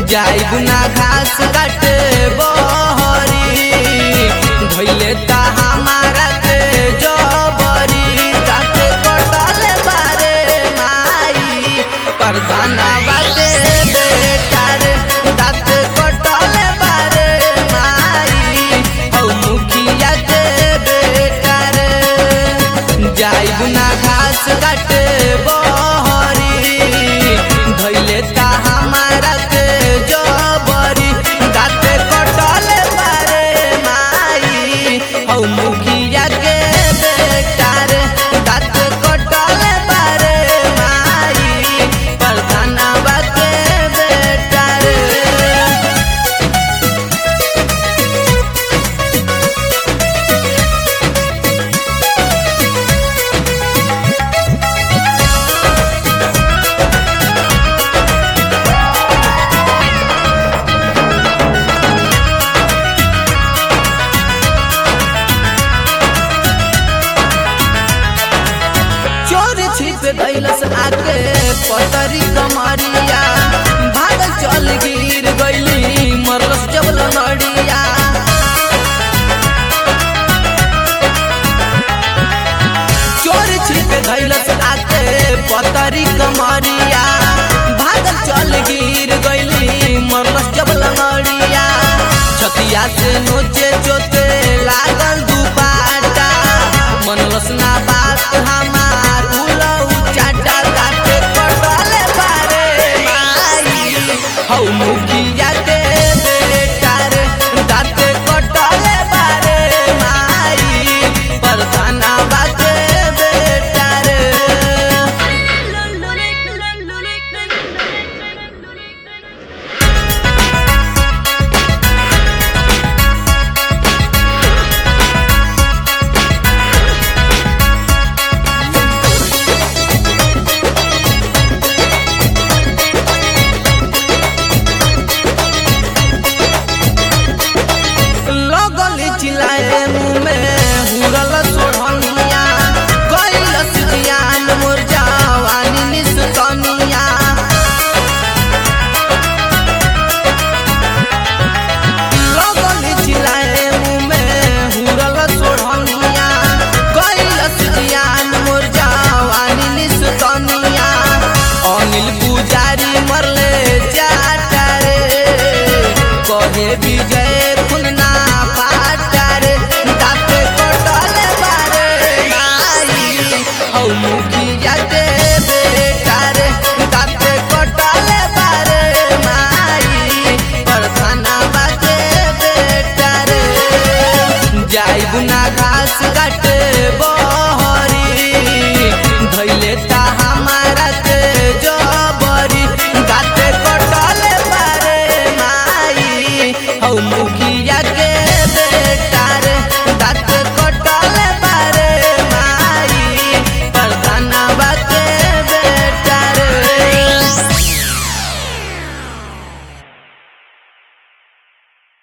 जाइब ना घास काटे बहरी धैले ता हमारा के जबरी काटे कटले बारे माई परदाना बाटे बेटा रे दाँत कटले बारे माई हौ मुखिया के बेटा रे जाइब ना घास काटे बहरी धैले ता हमारा के जबरी दाँत कटले बारे माई हौ मुखिया के बेटा रे दाँत कटले बारे माई परदाना बाटे बेटा रे चोर छिप गैलस आके पतरी कमरिया भाग चल गिर गैली मरलस जब लड़िया चोर छिप गैलस आके पतरी कमरिया भाग चल गिर गैली मरलस जब लड़िया छतिया से नोचे चोते लागल दुपाटा मनलस ना बात हमार उलऊ चाटा काटे कटले बारे माई हौ मुखिया के बेटा रे दाँते कटले बारे माई परदाना बाटे बेटा रे लगल चिल्लाए मुँह में हुरल सोढ़निया कैलस जियान मोर जवानी निस्तनिया लगल चिल्लाए मुँह में हुरल सोढ़निया कैलस जियान मोर जवानी निस्तनिया अनिल पुजारी मरले जाटा रे कहे विजय खुलना पाटा रे दाँते कटले बारे माई हौ मुखिया के बेटा रे दाँते कटले बारे माई परखाना बाटे बेटा रे जाइब ना घास काटे बहरी धैले ता हमारा के जबरी दाँते कटले बारे माई हौ मुखिया